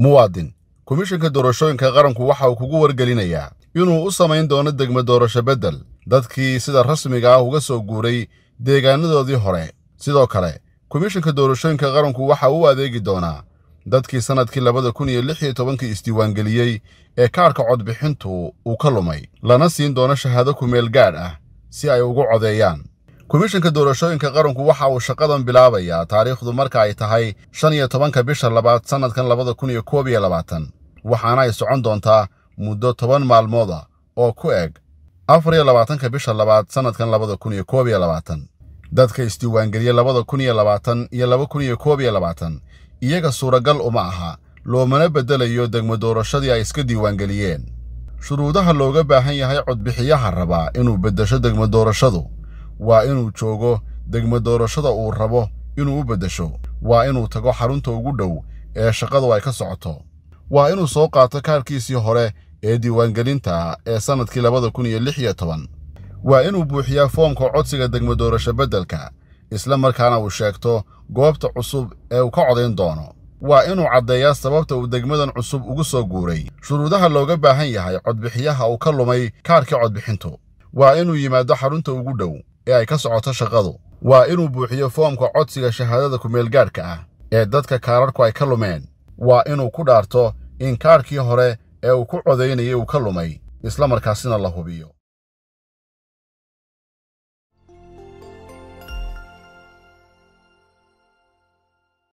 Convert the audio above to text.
muwaadin komishanka doorashooyinka qaranku waxa uu kugu wargelinayaa inuu u samayn doono degmo doorasho beddel dadkii sida rasmiga ah uga soo guuray deegaanadoodii hore sidoo kale komishanka doorashooyinka qaranku waxa uu adeegi doonaa dadkii sannadkii labada kun iyo lix iyo tobankii isdiiwaangeliyey ee kaarhka codbixintu uu ka lumay lana siin doono shahaado kumeel gaadh ah si ay ugu codeeyaan komishanka doorashooyinka qaranku waxa uu shaqadan bilaabayaa taariikhdu marka ay tahay shan iyo tobanka bisha labaad sannadkan labada kun iyo koob iyo labaatan waxaana ay socon doontaa muddo toban maalmooda oo ku eg afar iyo labaatanka bisha labaad sannadkan labada kun iyo koob iyo labaatan dadka isdiiwaangeliye labada kun iyo labaatan iyo laba kun iyo koob iyo labaatan iyaga suuragal uma aha loomana beddelayo degmo doorashadii ay iska diiwaangeliyeen shuruudaha looga baahan yahay codbixiyaha rabaa inuu beddesho degmo doorashadu waa inuu joogo degmo doorashada uu rabo inuu u beddesho waa inuu tago xarunta ugu dhow ee shaqadu ay ka socoto waa inuu soo qaato kaarkiisii hore ee diiwaangelinta ee sannadkii labada kun iyo lix iyo toban waa inuu buuxiyaa foomka codsiga degmo doorasho beddelka isla markaana uu sheegto goobta cusub ee uu ka codayn doono waa inuu caddeeyaa sababta uu degmadan cusub ugu soo guuray shuruudaha looga baahan yahay codbixiyaha uu ka lumay kaarkii codbixintu waa inuu yimaado xarunta ugu dhow ee ay ka socoto shaqadu waa inuu buuxiyo foomka codsiga shahaadada kumeelgaadhka ah ee dadka kaararku ay ka lumeen waa inuu ku dhaarto in kaarkii hore ee uu ku codaynayay uu ka lumay isla markaasina la hubiyo